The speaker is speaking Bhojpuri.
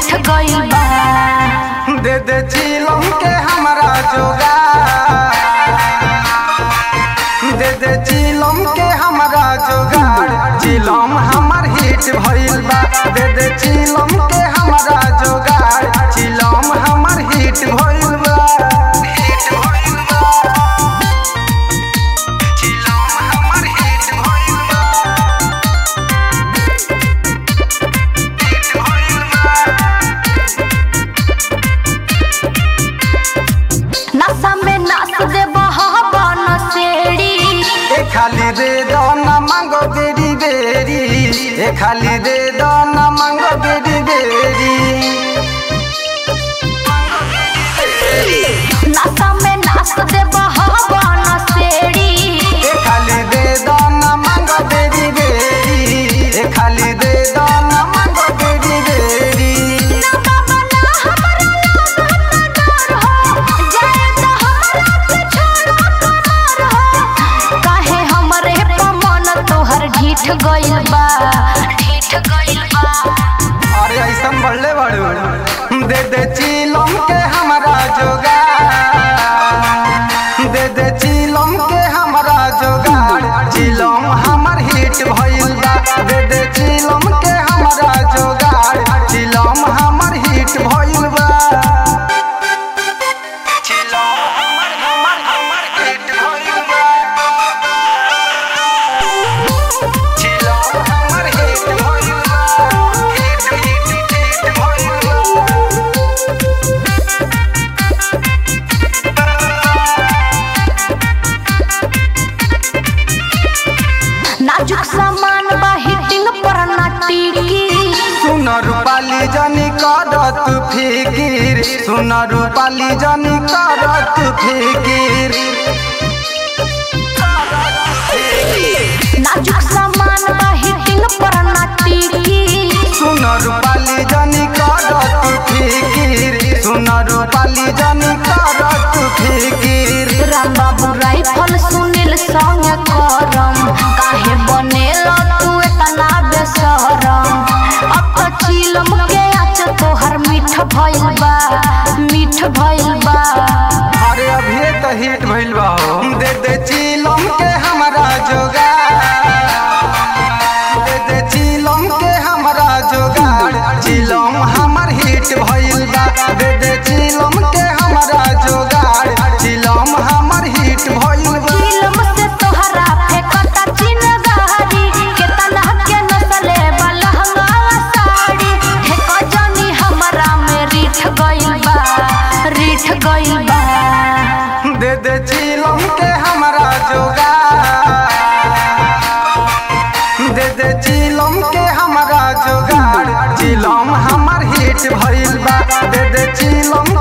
रीठ गइल बा दे दे चिलम के हमरा जोगा दे दे चिलम के हमरा जोगाड़ चिलम हमर हिट भइल बा दे दे चिलम के हमरा जोगाड़ चिलम हमर हिट भइल बा हिट भइल बा चिलम हमर हिट भइल बा हिट भइल बा नशा में नाच दे बहबन सेड़ी ए खाली दे दो ना मांगो बेरी बेरी ए खाली दे दो ना मांगो बेरी बेरी नशा में नाच दे बहबन सेड़ी ए खाली दे दो ना मांगो बेरी बेरी ए खाली दे दो ना मांगो बेरी बेरी ना बाबा ना हमरा लागत डर हो जाए तो हमरा के छोड़ करार हो काहे हमरे पमन तोहर ढीठ गइल बा ढीठ गइल बा अरे ऐसा बढ़ले बड़ू दे दे चिलम के हमरा जोगा दे दे चिलम के हमरा जोगाड़ चिलम हमर हिट भइल बा दे दे चिलम के हमरा जोगाड़ चिलम हमर हिट भइल बा चिलम हमर हमर हमर हिट भइल बा चिलम हमर हिट भइल बा हिट हिट हिट भइल बा नाजुक सामान बा हिटिंग पर ना टिकी सुन रूपाली जनी करत फिकिर सुन रूपाली जनी करत फिकिर नाजुक सामान बा हिटिंग पर ना टिकी सुन रूपाली जनी करत फिकिर सुन रूपाली जनी करत फिकिर राम बाबू राइफल सुनील संग करम काहे बनेल तू इतना बेसरम अब तो चिलम के आच तोहर मीठ भइल बा मीठ भइल बा अरे अभी तो हिट भइल बा हो दे दे चिलम के हमरा जोगा दे दे चिलम के हमरा जोगाड़ चिलम हमर हिट भइल बा दे दे चिलम के हमरा जोगाड़ चिलम हमर हिट भइल बा चिलम से तोहरा फेंकता चिनगारी केतना के नसले बलहंगा साड़ी हे कजनी हमरा में रीठ गइल बा रीठ गइल बा दे दे चिलम के हमरा जोगाड़ दे दे चिलम के हमरा जोगाड़ चिलम हमर हिट भइल बा दे दे चिलम